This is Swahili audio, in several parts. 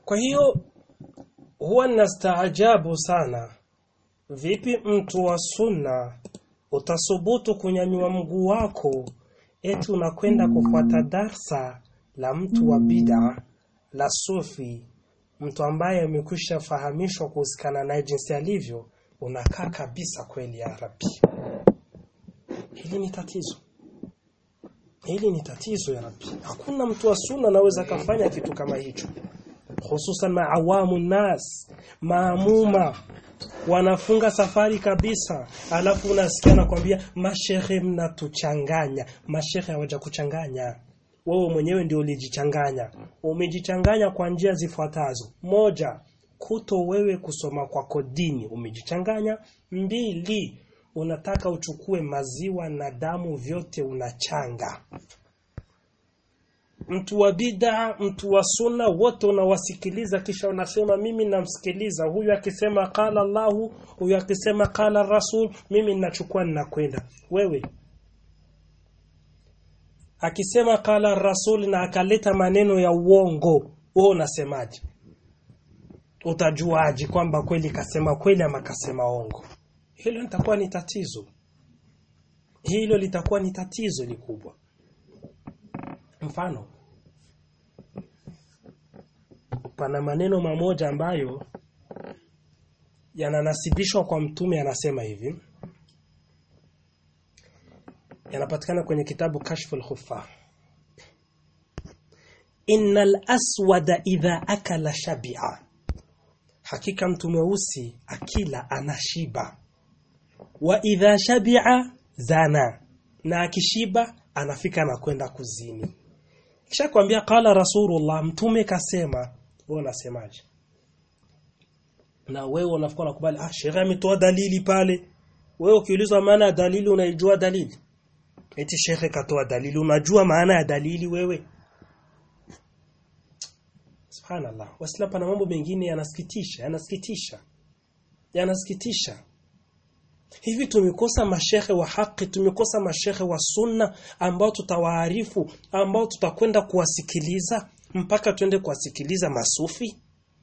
kwa hiyo huwa nastaajabu sana vipi mtu wa sunna utasubutu kunyanyua mguu wako eti unakwenda kufuata darsa la mtu wa bid'a la sufi mtu ambaye amekwisha fahamishwa kuhusikana naye jinsi alivyo unakaa kabisa kweli ya Rabbi hili ni tatizo hili ni tatizo ya Rabbi hakuna mtu wa sunna anaweza kafanya kitu kama hicho hususan maawamu nas maamuma wanafunga safari kabisa alafu unasikia nakwambia mashehe mnatuchanganya mashehe hawaja kuchanganya wewe mwenyewe ndio ulijichanganya umejichanganya kwa njia zifuatazo moja kuto wewe kusoma kwako dini umejichanganya mbili unataka uchukue maziwa na damu vyote unachanga mtu wa bid'a mtu wa sunna wote unawasikiliza kisha unasema mimi namsikiliza huyu akisema qala Allahu huyu akisema qala Rasul mimi ninachukua ninakwenda wewe akisema qala Rasul na akaleta maneno ya uongo wewe unasemaje utajuaje kwamba kweli kasema kweli ama kasema ongo hilo litakuwa ni tatizo hilo litakuwa ni tatizo likubwa mfano pana maneno mamoja ambayo yananasibishwa kwa mtume anasema hivi yanapatikana kwenye kitabu Kashful Khuffa Innal aswada idha akala shabi'a hakika mtu mweusi akila anashiba wa idha shabi'a zana na akishiba anafika na kwenda kuzini kisha kwambia qala rasulullah mtume kasema wewe unasemaje na wewe unafikwa nakubali ah shehe ametoa dalili pale wewe ukiulizwa maana ya dalili unaijua dalili eti shehe katoa dalili unajua maana ya dalili wewe subhanallah waislamu pana mambo mengine yanasikitisha yanasikitisha yanasikitisha hivi tumekosa mashehe wa haki tumekosa mashehe wa sunna ambao tutawaarifu ambao tutakwenda kuwasikiliza mpaka twende kuwasikiliza masufi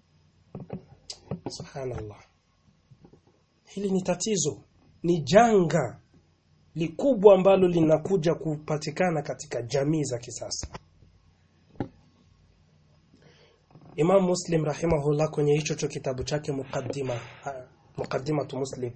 subhanallah hili ni tatizo ni janga likubwa ambalo linakuja kupatikana katika jamii za kisasa Imam Muslim rahimahullah kwenye hicho cho kitabu chake mukaddima mukaddimatu Muslim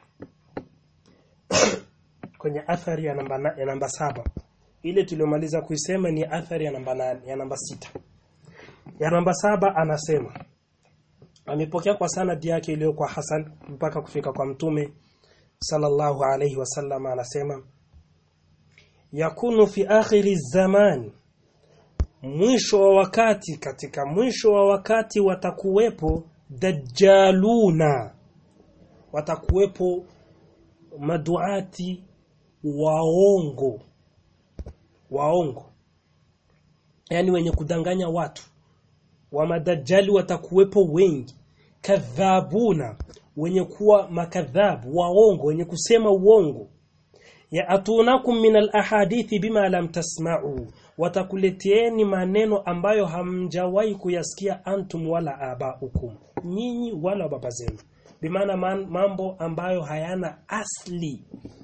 kwenye athari ya namba na, ya namba saba ile tuliyomaliza kuisema ni athari ya namba nane, ya namba sita ya namba saba anasema amepokea kwa sanadi yake iliyo kwa Hasan mpaka kufika kwa mtume sallallahu alayhi wasallam anasema yakunu fi akhiri zaman mwisho wa wakati katika mwisho wa wakati watakuwepo dajjaluna watakuwepo maduati waongo waongo yani wenye kudanganya watu wa madajjali watakuwepo wengi kadhabuna wenye kuwa makadhabu waongo wenye kusema uongo ya atunakum min alahadithi bima lam tasma'u watakuleteeni maneno ambayo hamjawahi kuyasikia antum wala abaukum nyinyi wala baba zenu bimaana mambo ambayo hayana asli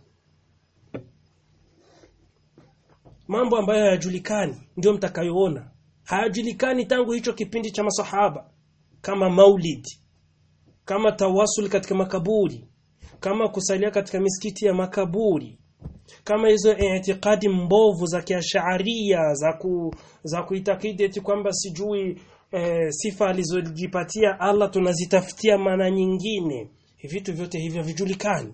mambo ambayo hayajulikani ndio mtakayoona hayajulikani tangu hicho kipindi cha masahaba kama maulid kama tawasul katika makaburi kama kusalia katika misikiti ya makaburi kama hizo itikadi mbovu za kiasharia za ku, za kuitakidi eti kwamba sijui e, sifa alizojipatia Allah tunazitafutia maana nyingine vitu vyote hivyo vijulikani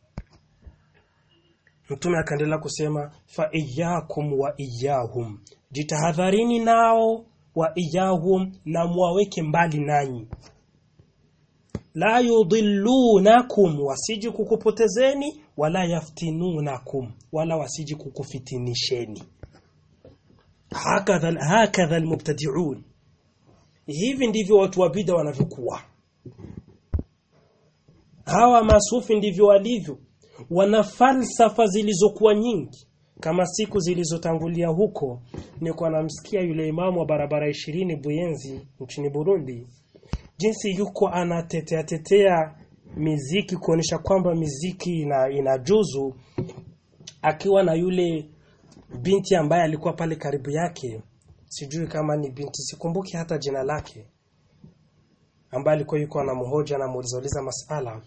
Mtume akaendelea kusema fa iyyakum wa iyyahum jitahadharini nao wa iyyahum na muwaweke mbali nanyi la yudillunakum wasiji kukupotezeni wala yaftinunakum wala wasiji kukufitinisheni hakadha hakadha almubtadi'un hivi ndivyo watu wa bid'a wanavyokuwa hawa masufi ndivyo walivyo wana falsafa zilizokuwa nyingi kama siku zilizotangulia huko nilikuwa namsikia yule imamu wa barabara ishirini Buyenzi nchini Burundi jinsi yuko anatetea tetea miziki kuonesha kwamba miziki ina inajuzu akiwa na yule binti ambaye alikuwa pale karibu yake sijui kama ni binti sikumbuki hata jina lake ambaye alikuwa yuko anamhoja anamuuliza masala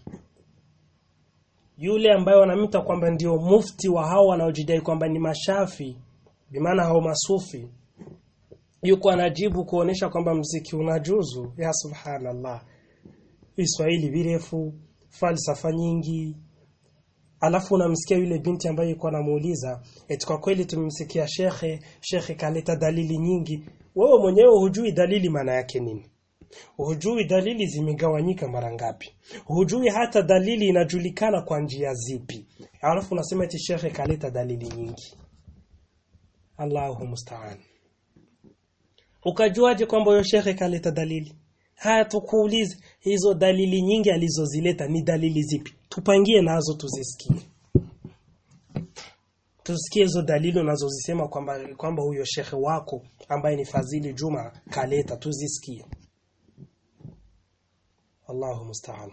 yule ambaye wanamita kwamba ndio mufti wa hao wanaojidai kwamba ni mashafi bimaana hao masufi yuko anajibu kuonesha kwamba mziki unajuzu ya subhanallah Kiswahili virefu falsafa nyingi alafu unamsikia yule binti ambaye yuko anamuuliza eti kwa kweli tumemsikia shekhe shekhe kaleta dalili nyingi wewe mwenyewe hujui dalili maana yake nini hujui dalili zimegawanyika mara ngapi hujui hata dalili inajulikana kwa njia zipi alafu unasema eti shekhe kaleta dalili nyingi Allahu musta'an ukajuaje kwamba huyo shekhe kaleta dalili haya tukuulize hizo dalili nyingi alizozileta ni dalili zipi tupangie nazo tuzisikie tusikie hizo dalili unazozisema kwamba kwamba huyo shekhe wako ambaye ni Fadhili Juma kaleta tuzisikie Allahu musta'an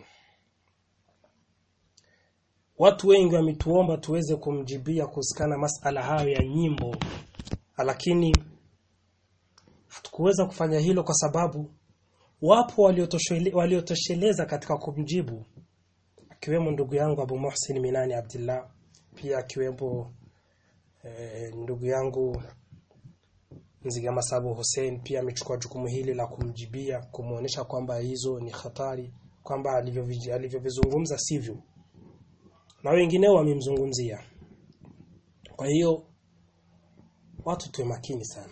Watu wengi wametuomba tuweze kumjibia kuhusikana masala hayo ya nyimbo lakini hatukuweza kufanya hilo kwa sababu wapo waliotosheleza waliotosheleza katika kumjibu akiwemo ndugu yangu Abu Muhsin Minani Abdullah pia akiwemo e, ndugu yangu Nziga Masabu Hussein pia amechukua jukumu hili la kumjibia kumuonesha kwamba hizo ni hatari kwamba alivyovizungumza sivyo na wengineo wamemzungumzia kwa hiyo watu tuwe makini sana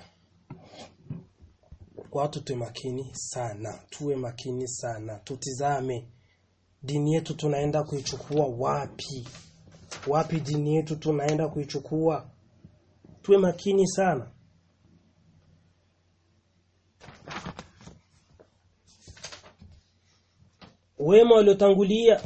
watu tuwe makini sana tuwe makini sana tutizame dini yetu tunaenda kuichukua wapi wapi dini yetu tunaenda kuichukua tuwe makini sana wema waliotangulia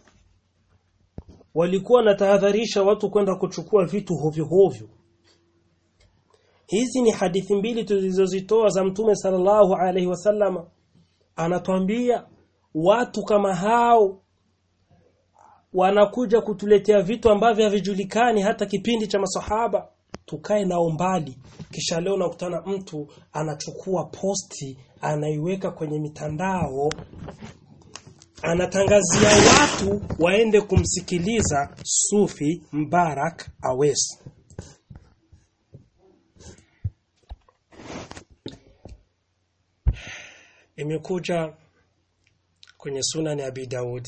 walikuwa wanatahadharisha watu kwenda kuchukua vitu hovyo hovyo hizi ni hadithi mbili tulizozitoa za mtume sallallahu alaihi wasallam anatuambia watu kama hao wanakuja kutuletea vitu ambavyo havijulikani hata kipindi cha masahaba tukae nao mbali kisha leo nakutana mtu anachukua posti anaiweka kwenye mitandao anatangazia watu waende kumsikiliza Sufi Mbarak Awes imekuja kwenye Sunan Abi Daud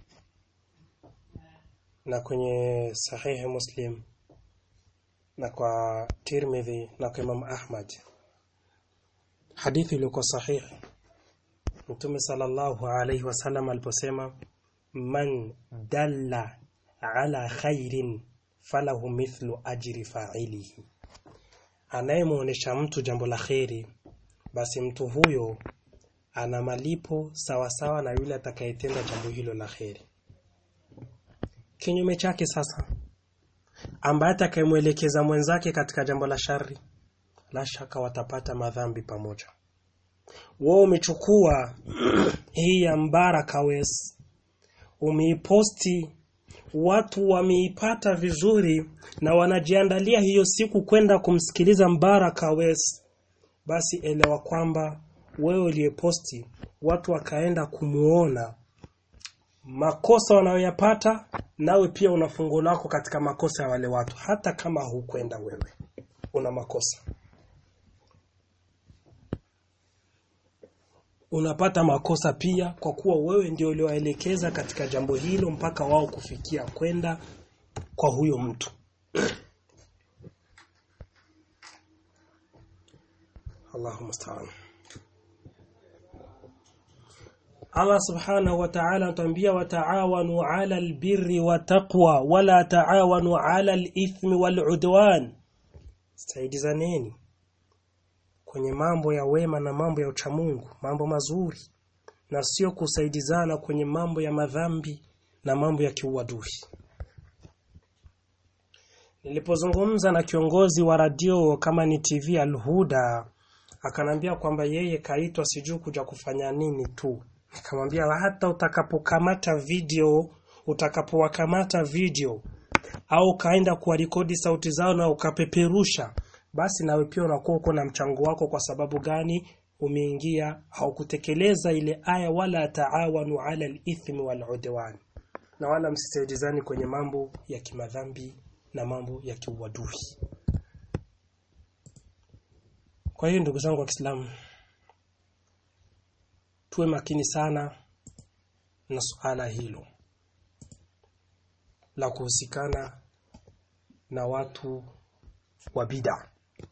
na kwenye Sahihi Muslim na kwa Tirmidhi na kwa Imam Ahmad hadithi iliyokuwa sahihi Mtume sallallahu alayhi wasallam aliposema man dalla ala khairin falahu mithlu ajri fa'ilihi anayemuonesha mtu jambo la kheri basi mtu huyo ana malipo sawasawa na yule atakayetenda jambo hilo la kheri kinyume chake sasa ambaye atakayemwelekeza mwenzake katika jambo la shari la shaka watapata madhambi pamoja wao umechukua hii ya Mbaraka Wes umeiposti watu wameipata vizuri na wanajiandalia hiyo siku kwenda kumsikiliza Mbaraka Wes basi elewa kwamba wewe uliyeposti watu wakaenda kumuona makosa wanayoyapata nawe pia una fungo lako katika makosa ya wale watu hata kama hukwenda wewe una makosa unapata makosa pia kwa kuwa wewe ndio uliowaelekeza katika jambo hilo mpaka wao kufikia kwenda kwa huyo mtu Allahu musta'an Allah subhanahu wa ta'ala anatuambia wataawanu 'ala albirri wa taqwa wala taawanu 'ala alithmi wal'udwan saidizaneni kwenye mambo ya wema na mambo ya uchamungu mambo mazuri na sio kusaidizana kwenye mambo ya madhambi na mambo ya kiuadui nilipozungumza na kiongozi wa radio kama ni TV Alhuda akanambia kwamba yeye kaitwa sijui kuja kufanya nini tu nikamwambia hata utakapokamata video utakapowakamata video au ukaenda kuwarekodi sauti zao na ukapeperusha basi nawe pia unakuwa uko na mchango wako kwa sababu gani umeingia haukutekeleza ile aya wala taawanu ala al-ithmi wal udwan na wala msisaidizani kwenye mambo ya kimadhambi na mambo ya kiuadui kwa hiyo ndugu zangu wa Kiislamu tuwe makini sana na suala hilo la kuhusikana na watu wa bid'a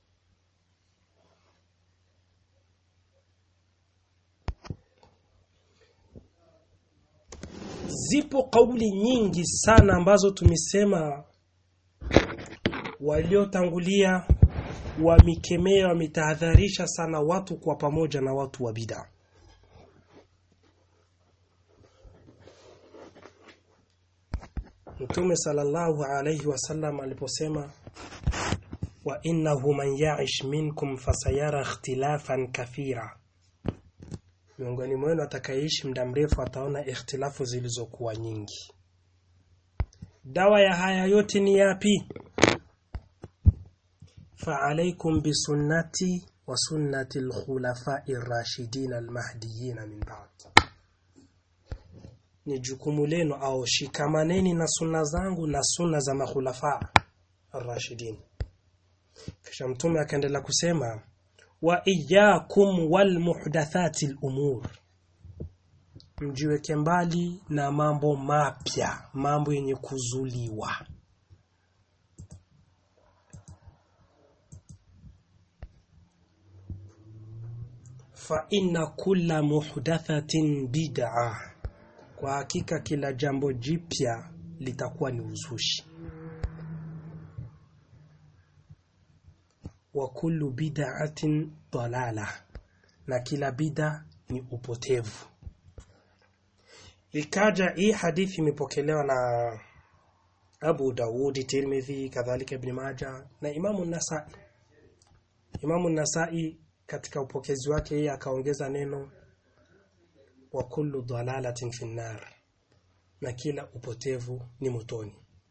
zipo kauli nyingi sana ambazo tumesema waliotangulia wamikemea wametahadharisha sana watu kwa pamoja na watu wa bid'a Mtume sallallahu alayhi wasallam aliposema wa innahu man ya'ish minkum fasayara ikhtilafan kathira miongoni mwenu atakayeishi muda mrefu ataona ikhtilafu zilizokuwa nyingi dawa ya haya yote ni yapi فعليكم بسنتي وسنة الخلفاء الراشدين المهديين من بعد ni jukumu lenu au shikamaneni na sunna zangu na sunna za makhulafa ar-rashidin kisha mtume akaendelea kusema wa iyyakum wal muhdathati al-umur mjiweke mbali na mambo mapya mambo yenye kuzuliwa fa inna kulla muhdathatin bid'a kwa hakika kila jambo jipya litakuwa ni uzushi wa kullu bid'atin dalala na kila bid'a ni upotevu ikaja hii hadithi imepokelewa na Abu Dawudi Tirmidhi kadhalika Ibn Majah na Imamu Nasai Imamu Nasai katika upokezi wake yeye akaongeza neno wa kullu dalalatin finnar na kila upotevu ni motoni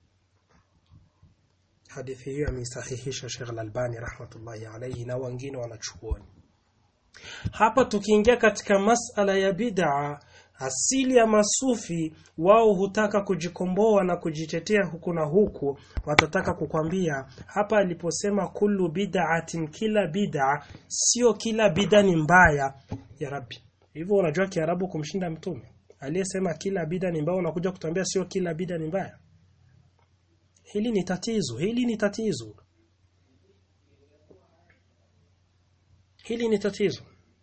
hadithi hiyo ameisahihisha Sheikh Al-Albani rahmatullahi alayhi na wengine wanachuoni hapa tukiingia katika masala ya bid'a asili ya masufi wao hutaka kujikomboa na kujitetea huku na huku watataka kukwambia hapa aliposema kullu bid'atin kila bid'a sio kila bid'a ni mbaya ya rabbi hivyo unajua kiarabu kumshinda mtume aliyesema kila bid'a ni mbaya unakuja kutuambia sio kila bid'a ni mbaya hili ni tatizo hili ni tatizo hili ni tatizo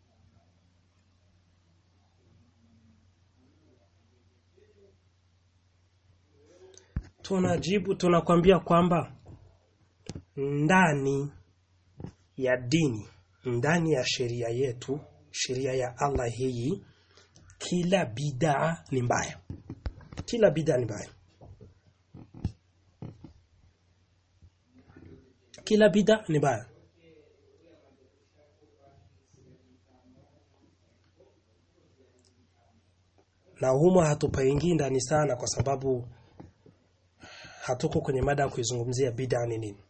tunajibu tunakwambia kwamba ndani ya dini ndani ya sheria yetu sheria ya Allah hii kila bid'a ni mbaya kila bid'a ni mbaya kila bid'a ni mbaya na humo hatupaingii ndani sana kwa sababu hatuko kwenye mada ya kuizungumzia bid'a ni nini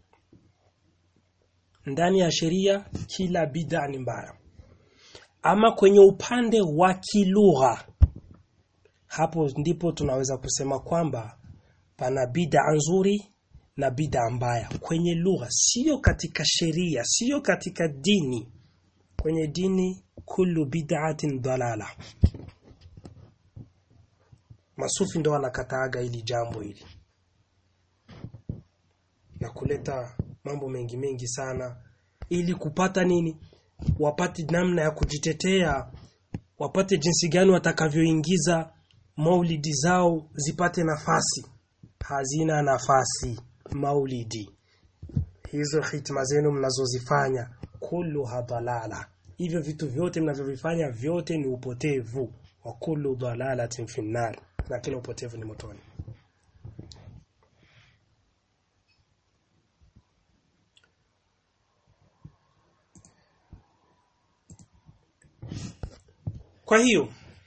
ndani ya sheria kila bid'a ni mbaya ama kwenye upande wa kilugha hapo ndipo tunaweza kusema kwamba pana bid'a nzuri na bid'a mbaya kwenye lugha sio katika sheria sio katika dini kwenye dini kullu bid'atin dalala masufi ndo wanakataaga ili jambo hili na kuleta mambo mengi mengi sana ili kupata nini wapate namna ya kujitetea wapate jinsi gani watakavyoingiza maulidi zao zipate nafasi hazina nafasi maulidi hizo hitma zenu mnazozifanya kullu hadalala hivyo vitu vyote mnavyovifanya vyote ni upotevu wa kullu dalalatin finnar na kila upotevu ni motoni kwa hiyo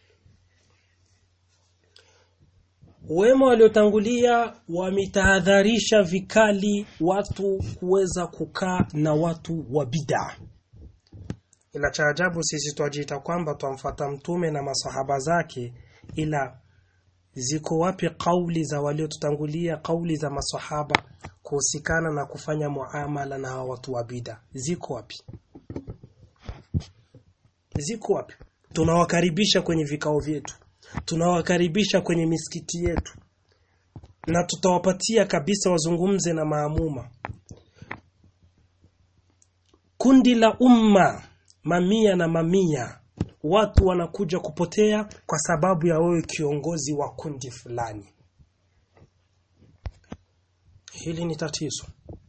wema waliotangulia wametahadharisha vikali watu kuweza kukaa na watu wa bid'a ila cha ajabu sisi twajiita kwamba twamfuata mtume na masahaba zake ila ziko wapi kauli za waliotutangulia kauli za masahaba kuhusikana na kufanya muamala na hawa watu wa bid'a ziko wapi ziko wapi tunawakaribisha kwenye vikao vyetu tunawakaribisha kwenye misikiti yetu na tutawapatia kabisa wazungumze na maamuma kundi la umma mamia na mamia watu wanakuja kupotea kwa sababu ya wewe kiongozi wa kundi fulani hili ni tatizo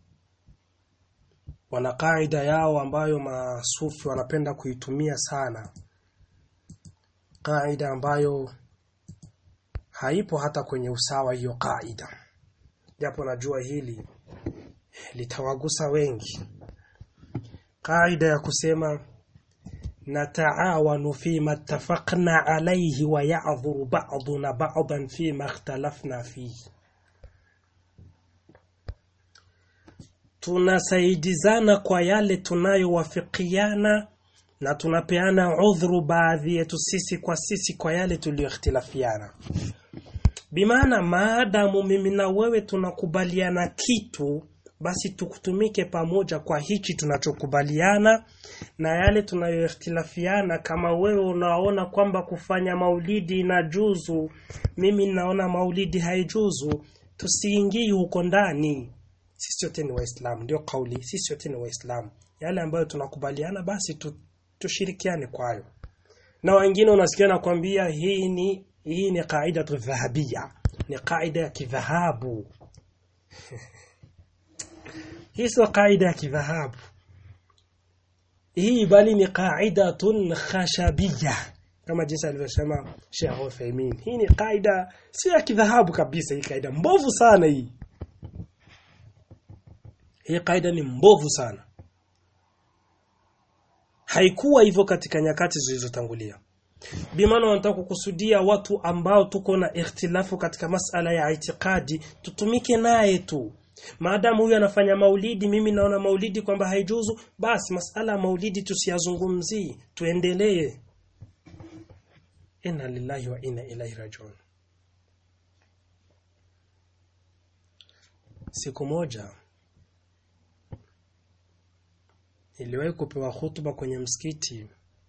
wana kaida yao ambayo masufi wanapenda kuitumia sana kaida ambayo haipo hata kwenye usawa hiyo kaida japo najua hili litawagusa wengi kaida ya kusema nataawanu fima ittafaqna alayhi wa ya'dhuru ba'duna ba'dan fima ikhtalafna fihi tunasaidizana kwa yale tunayowafikiana na tunapeana udhuru baadhi yetu sisi kwa sisi kwa yale tuliyoikhtilafiana bimaana maadamu mimi na wewe tunakubaliana kitu basi tukutumike pamoja kwa hichi tunachokubaliana na yale tunayoikhtilafiana kama wewe unaona kwamba kufanya maulidi inajuzu mimi naona maulidi haijuzu tusiingii huko ndani sisi wote ni waislamu ndio kauli sisi wote ni waislamu yale ambayo tunakubaliana basi tu, tushirikiane kwayo na wengine unasikia nakwambia hii ni hii ni kaida tu dhahabia ni kaida ya kidhahabu hii sio kaida ya kidhahabu hii bali ni qaidatun khashabiyya kama jinsi alivyosema Sheikh Uthaymeen hii ni kaida sio ya kidhahabu kabisa hii kaida mbovu sana hii hii kaida ni mbovu sana haikuwa hivyo katika nyakati zilizotangulia bimaana wanataka kukusudia watu ambao tuko na ikhtilafu katika masala ya itikadi tutumike naye tu maadamu huyu anafanya maulidi mimi naona maulidi kwamba haijuzu basi masala ya maulidi tusiyazungumzii tuendelee inna lillahi wa inna ilaihi rajiun siku moja niliwahi kupewa hutuba kwenye msikiti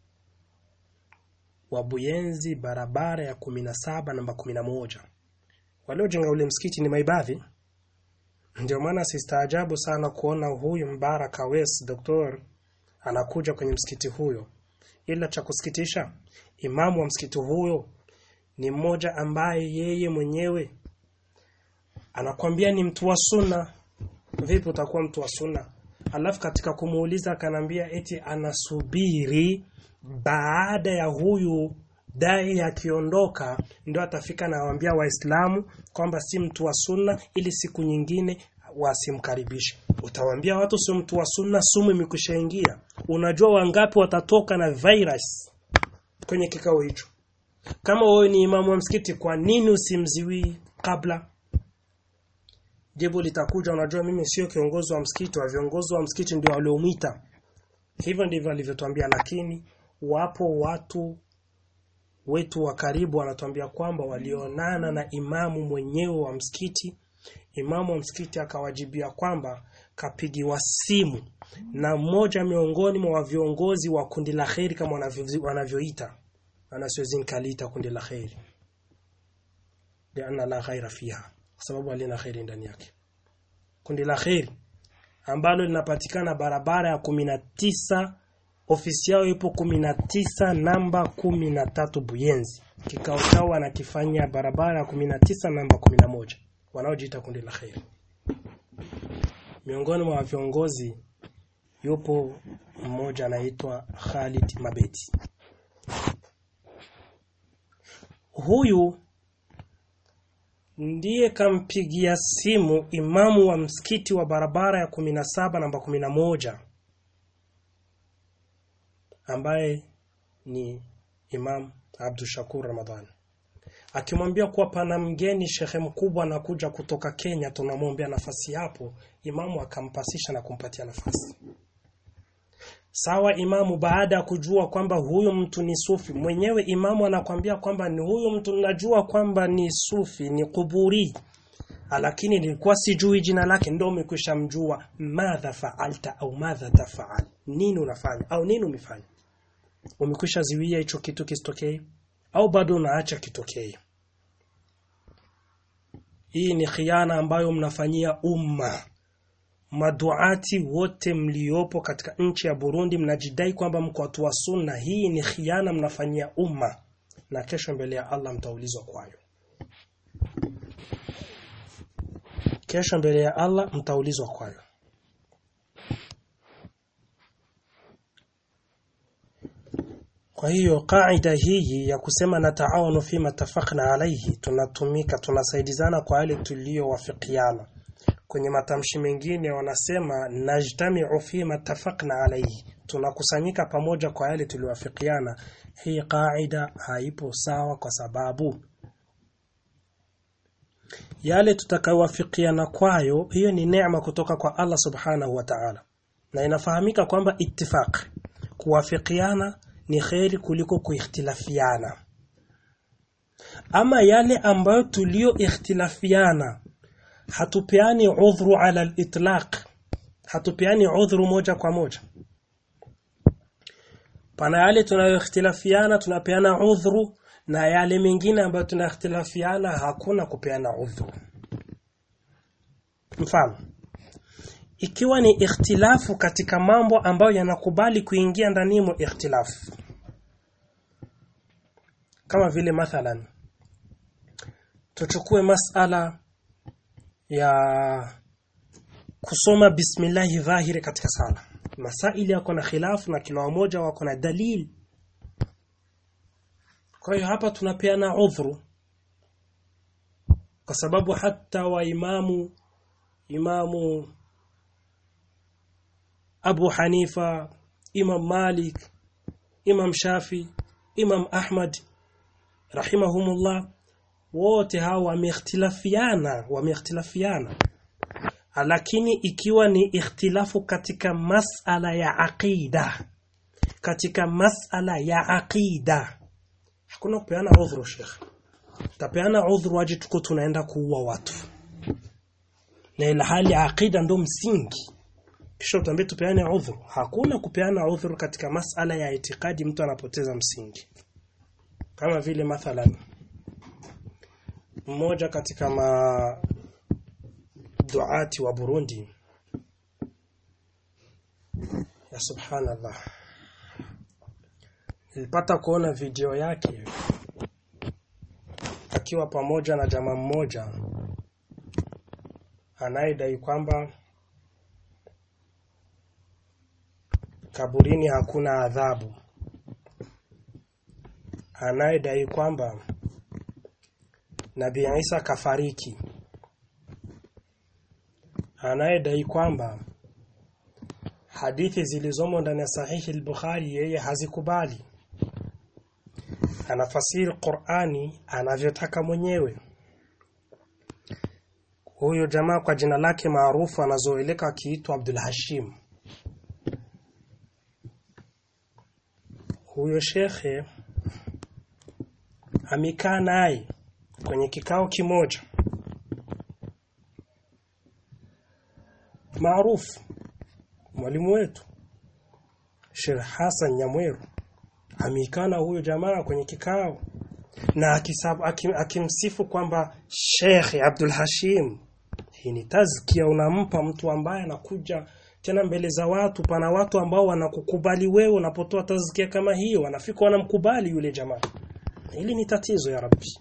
wa Buyenzi barabara ya kumi na saba namba kumi na moja waliojenga ule msikiti ni maibadhi ndio maana sistaajabu sana kuona huyu Mbaraka Wes doktor anakuja kwenye msikiti huyo ila cha kusikitisha imamu wa msikiti huyo ni mmoja ambaye yeye mwenyewe anakwambia ni mtu wa sunna vipi utakuwa mtu wa sunna alafu katika kumuuliza akanambia eti anasubiri baada ya huyu dai akiondoka ndio atafika na waambia waislamu kwamba si mtu wa sunna ili siku nyingine wasimkaribishe utawaambia watu sio mtu wa sunna sumu imekushaingia unajua wangapi watatoka na virus kwenye kikao hicho kama wewe ni imamu wa msikiti kwa nini usimziwii kabla jibu litakuja unajua mimi sio kiongozi wa msikiti wa viongozi wa msikiti ndio waliomwita hivyo ndivyo alivyotuambia lakini wapo watu wetu wa karibu wanatuambia kwamba walionana na imamu mwenyewe wa msikiti imamu wa msikiti akawajibia kwamba kapigiwa simu na mmoja miongoni mwa viongozi wa kundi la kheri kama wanavyo- wanavyoita anasiwezi nikaliita kundi la kheri lianna la khaira fiha kwa sababu halina kheri ndani yake kundi la kheri ambalo linapatikana barabara ya kumi na tisa ofisi yao ipo kumi na tisa namba kumi na tatu Buyenzi. Kikao chao wanakifanya barabara ya kumi na tisa namba kumi na moja wanaojiita kundi la kheri. Miongoni mwa viongozi yupo mmoja anaitwa Khalid Mabeti. Huyu ndiye kampigia simu imamu wa msikiti wa barabara ya kumi na saba namba kumi na moja ambaye ni Imam Abdul Shakur Ramadhani akimwambia kuwa pana mgeni shekhe mkubwa anakuja kutoka Kenya, tunamwombea nafasi hapo. Imamu akampasisha na kumpatia nafasi. Sawa, imamu baada ya kujua kwamba huyu mtu ni sufi, mwenyewe imamu anakwambia kwamba ni huyu mtu najua kwamba ni sufi, ni kuburi, lakini nilikuwa sijui jina lake, ndio umekwisha mjua. Madha faalta au madha tafaal, nini unafanya au nini umefanya? Umekwisha ziwia hicho kitu kisitokee au bado unaacha kitokee? Hii ni khiana ambayo mnafanyia umma. Maduati wote mliopo katika nchi ya Burundi mnajidai kwamba mko watu wa sunna. Hii ni khiana mnafanyia umma, na kesho mbele ya Allah mtaulizwa kwayo. Kesho mbele ya Allah mtaulizwa kwayo. Kwa hiyo kaida hii ya kusema na taawanu fima tafakna alaihi, tunatumika tunasaidizana kwa yale tuliyowafikiana. Kwenye matamshi mengine wanasema najtamiu fima tafakna alaihi, tunakusanyika pamoja kwa yale tuliyowafikiana. Hii kaida haipo sawa, kwa sababu yale tutakayowafikiana kwayo, hiyo ni neema kutoka kwa Allah subhanahu wa ta'ala, na inafahamika kwamba ittifaq, kuwafikiana ni kheri kuliko kuikhtilafiana. Ama yale ambayo tulio ikhtilafiana, hatupeani udhuru ala al-itlaq, hatupeani udhuru moja kwa moja. Pana yale tunayoikhtilafiana tunapeana udhuru, na yale mengine ambayo tunaikhtilafiana hakuna kupeana udhuru. Mfano, ikiwa ni ikhtilafu katika mambo ambayo yanakubali kuingia ndani mo ikhtilafu, kama vile mathalan, tuchukue masala ya kusoma bismillahi dhahiri katika sala. Masaili yako na khilafu na kila mmoja wako na dalili. Kwa hiyo hapa tunapeana udhuru, kwa sababu hata wa imamu imamu Abu Hanifa, Imam Malik, Imam Shafi, Imam Ahmad rahimahumullah, wote hawa wameikhtilafiana, wameikhtilafiana, lakini ikiwa ni ikhtilafu katika masala ya aqida, katika masala ya aqida hakuna kupeana udhuru. Sheikh, tapeana udhuru waje tuko tunaenda kuua watu, na ila hali aqida ndo msingi kisha utaambia tupeane udhuru. Hakuna kupeana udhuru katika masala ya itikadi, mtu anapoteza msingi. Kama vile mathalan, mmoja katika maduati wa Burundi, ya subhanallah, nilipata kuona video yake akiwa pamoja na jamaa mmoja anayedai kwamba kaburini hakuna adhabu, anayedai kwamba Nabii Isa kafariki, anayedai kwamba hadithi zilizomo ndani ya sahihi al-Bukhari yeye hazikubali, anafasiri Qur'ani anavyotaka mwenyewe. Huyo jamaa kwa jina lake maarufu anazoeleka akiitwa Abdul Hashim. Huyo shekhe amekaa naye kwenye kikao kimoja maarufu, mwalimu wetu Sheikh Hassan Nyamweru amekaa na huyo jamaa kwenye kikao na akisabu, akim, akimsifu kwamba Sheikh Abdul Hashim, hii ni tazkia unampa mtu ambaye anakuja tena mbele za watu. Pana watu ambao wanakukubali wewe unapotoa tazkia kama hiyo, wanafika wanamkubali yule jamaa. Hili ni tatizo ya Rabbi.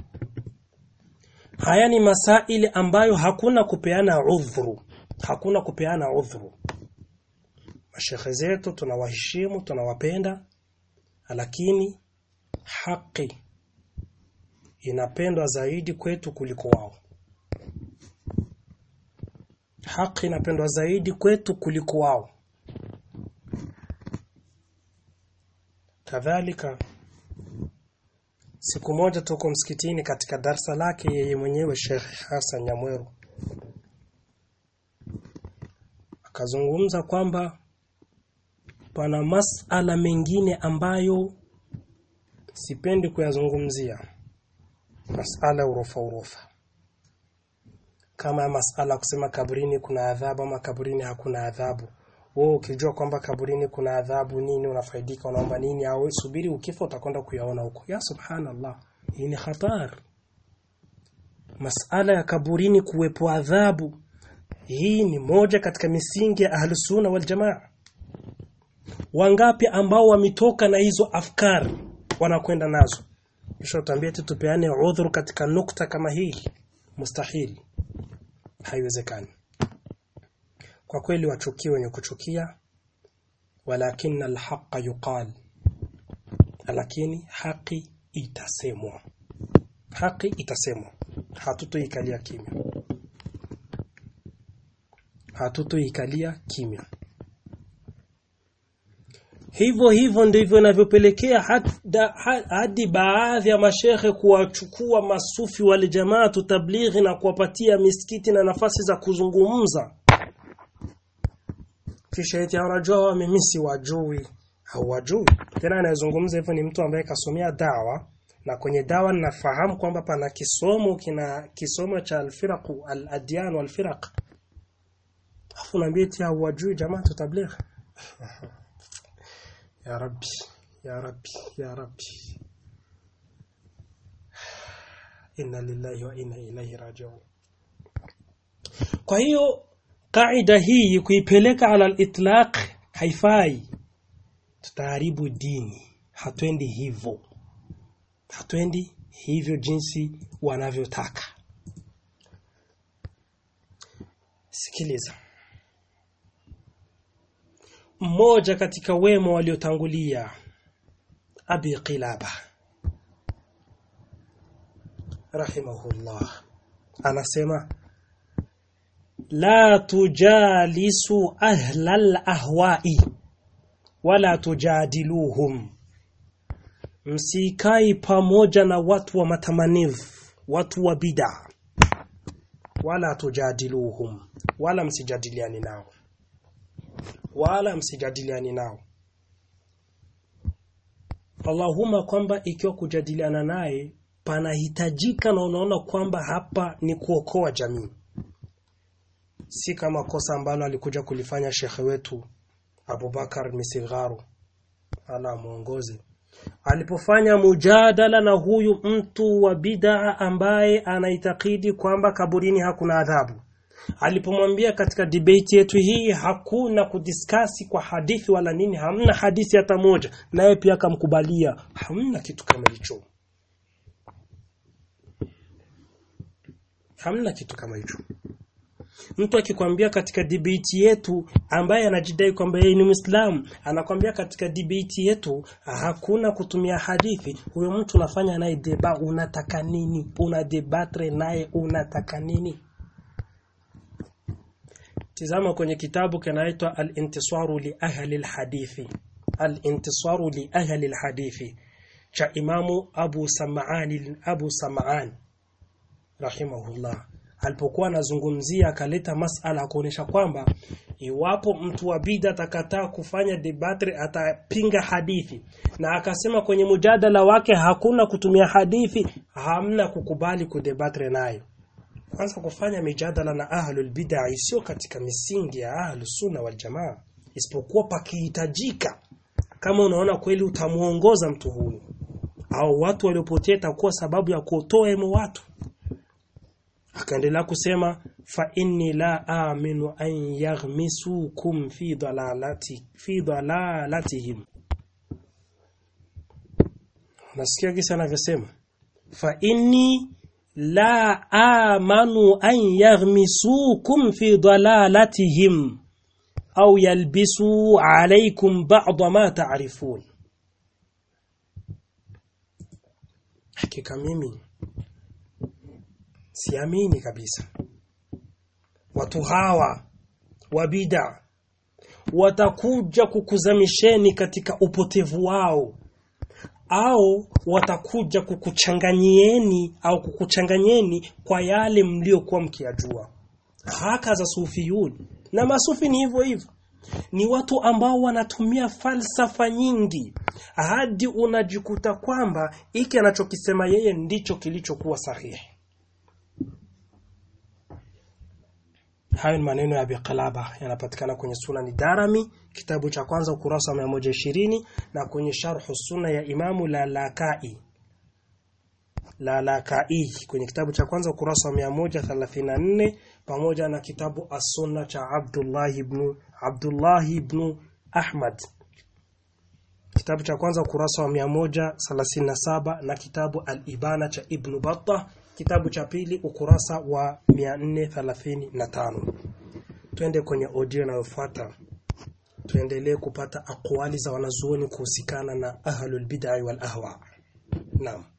Haya ni masaili ambayo hakuna kupeana udhuru, hakuna kupeana udhuru. Mashekhe zetu tunawaheshimu, tunawapenda, lakini haki inapendwa zaidi kwetu kuliko wao. Haki inapendwa zaidi kwetu kuliko wao. Kadhalika siku moja tuko msikitini katika darsa lake yeye mwenyewe Sheikh Hassan Nyamweru akazungumza kwamba pana masala mengine ambayo sipendi kuyazungumzia masala urofa urofa kama masala kusema kaburini kuna adhabu ama kaburini hakuna adhabu wewe ukijua kwamba kaburini kuna adhabu nini unafaidika unaomba nini au subiri ukifa utakwenda kuyaona huko ya subhanallah hii ni hatari masala ya kaburini kuwepo adhabu hii ni moja katika misingi ya ahlusunna wal jamaa wangapi ambao wametoka na hizo afkari wanakwenda nazo kisha utaambia eti tupeane udhuru katika nukta kama hii mustahili haiwezekani kwa kweli wachukie wenye kuchukia walakin alhaqa yuqal lakini haki itasemwa haki itasemwa hatutoikalia kimya hatutoikalia kimya hivyo hivyo ndivyo inavyopelekea hadi baadhi ya mashehe kuwachukua masufi wale jamaa tablighi na kuwapatia misikiti na nafasi za kuzungumza kisha eti wanajua mimi si wajui hawajui tena anayezungumza hivyo ni mtu ambaye kasomea dawa na kwenye dawa ninafahamu kwamba pana kisomo kina kisomo cha alfiraq aladyan walfiraq afu naambia eti hawajui jamaa tablighi ya rabbi ya rabbi ya rabbi inna lillahi wa inna ilaihi rajiun kwa hiyo kaida hii kuipeleka ala al-itlaq haifai tutaharibu dini hatuendi hivyo hatuendi hivyo jinsi wanavyotaka sikiliza mmoja katika wema waliotangulia Abi Qilaba rahimahullah anasema la tujalisu ahlal ahwa'i wala tujadiluhum msikai pamoja na watu wa matamanivu watu wa bid'a wala tujadiluhum wala msijadiliani nao wala msijadiliani nao Allahumma kwamba ikiwa kujadiliana naye panahitajika na unaona kwamba hapa ni kuokoa jamii si kama kosa ambalo alikuja kulifanya shekhe wetu Abubakar Misigharu ala muongoze alipofanya mujadala na huyu mtu wa bid'a ambaye anaitakidi kwamba kaburini hakuna adhabu alipomwambia katika debate yetu hii hakuna kudiskasi kwa hadithi wala nini hamna hadithi hata moja naye pia akamkubalia hamna kitu kama hicho hamna kitu kama hicho mtu akikwambia katika debate yetu ambaye anajidai kwamba yeye ni Muislamu anakwambia katika debate yetu hakuna kutumia hadithi huyo mtu unafanya naye deba unataka nini una debatre naye unataka nini Tizama kwenye kitabu kinaitwa Al-Intisaru li ahli al-hadithi. Al-Intisaru li ahli al-hadithi cha Imamu Abu Sam'an Abu Sam'an rahimahullah. Alipokuwa anazungumzia akaleta masala kuonesha kwamba iwapo mtu wa bid'a atakataa kufanya debate atapinga hadithi na akasema kwenye mujadala wake hakuna kutumia hadithi hamna kukubali kudebatre nayo kwanza kufanya mijadala na ahlul bid'a sio katika misingi ya ahlus sunna wal jamaa isipokuwa pakihitajika kama unaona kweli utamuongoza mtu huyu au watu waliopotea itakuwa sababu ya kuotoa emo watu akaendelea kusema fa inni la aminu an yaghmisukum fi dalalati fi dalalatihim nasikia kisa anavyosema fa inni la amanu an yaghmisukum fi dalalatihim au yalbisu alaykum ba'd ma ta'rifun hakika mimi siamini kabisa watu hawa wa bid'a watakuja kukuzamisheni katika upotevu wao au watakuja kukuchanganyieni au kukuchanganyeni kwa yale mliokuwa mkiyajua haka za sufiyun na masufi ni hivyo hivyo ni watu ambao wanatumia falsafa nyingi hadi unajikuta kwamba hiki anachokisema yeye ndicho kilichokuwa sahihi hayo ni maneno ya Abi Qalaba yanapatikana kwenye Sunani Darami kitabu cha kwanza ukurasa wa 120 na kwenye Sharhu Sunna ya Imamu Lalakai Lalakai kwenye kitabu cha kwanza ukurasa wa 134 pamoja na kitabu As-Sunna cha Abdullah ibn Abdullah ibn Ahmad kitabu cha kwanza ukurasa wa 137 na kitabu Al-Ibana cha Ibn Battah kitabu cha pili ukurasa wa 435 twende kwenye audio inayofuata tuendelee kupata akwali za wanazuoni kuhusikana na ahlul bid'ah wal ahwa naam